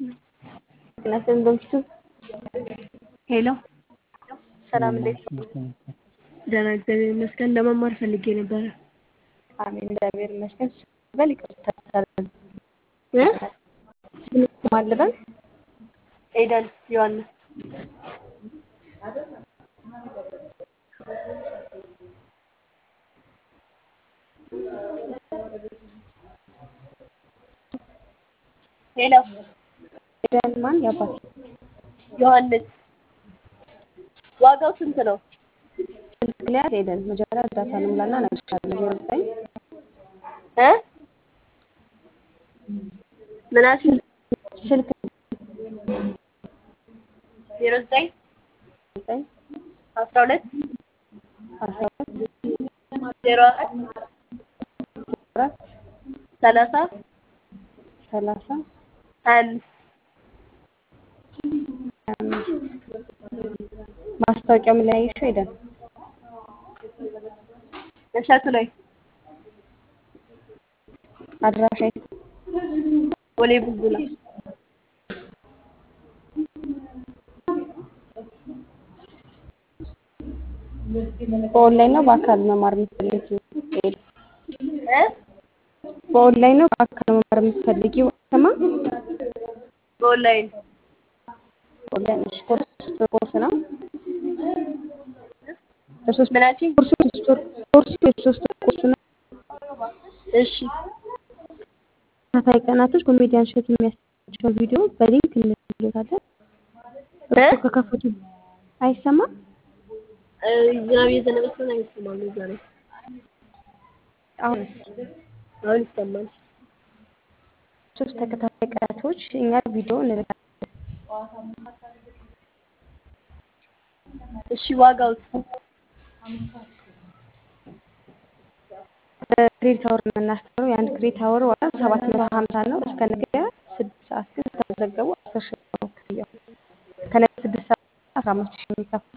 ጤናስን በምሽቱ ሄሎ ሰላም እንዴት ነው? ደህና እግዚአብሔር ይመስገን። ለመማር ፈልጌ ነበረ። አሜን እግዚአብሔር ይመስገን። በል ይቅርታ እ ማን ልበል? ኤደን ዮሐንስ ሄሎ ኤደን ማን ያባት ዮሐንስ ዋጋው ስንት ነው? ስልክ ሊያዝ ኤደን መጀመሪያ እርዳታ እንምላና እነግርሻለሁ። ዜሮ ዘጠኝ እ ምን አልሽኝ? ስልክ ዜሮ ዘጠኝ ዘጠኝ አስራ ሁለት አስራ ሁለት ዜሮ አራት አራት ሰላሳ ሰላሳ ሀያ አምስት ሀያ አምስት ማስታወቂያው ምን ላይ አየሽው ኤደን? እሸቱ ላይ አድራሻ የት? ቦሌ ቡልቡላ በኦንላይን ነው በአካል መማር የምትፈልጊው? ኤደን እ በኦንላይን ነው በአካል መማር የምትፈልጊው? ስማ በኦንላይን ኦንላይን እሺ። ኮርስ ሶስት ወር ኮርስ ነው። ለሶስት ምን አልሽኝ? ኮርሱ የሶስት ወር ኮርሱ የሶስት ወር ኮርስ ነው። እሺ ተከታታይ ቀናቶች ኮሜዲያን እሸቱ የሚያስተምራቸውን ቪዲዮ በሊንክ እንልክሎታለን። እ እርሱ ከከፈቱ አይሰማም? እ ዝናብ እየዘነበ ስለሆነ አይሰማም ዛሬ። አሁን አሁን ይሰማል። ሶስት ተከታታይ ቀናቶች እኛ ቪዲዮ እንልካለን። እሺ ዋጋው በክሬዲት አወር ነው የምናስተምረው። የአንድ ክሬዲት አወር ዋጋ ሰባት መቶ ሀምሳ ነው። እስከ ነገ ስድስት ሰዓት ግን ከተመዘገቡ አስር ሺህ ነው ክፍያው። ከነገ ስድስት ሰዓት አስራ አምስት ሺህ የሚከፍሉ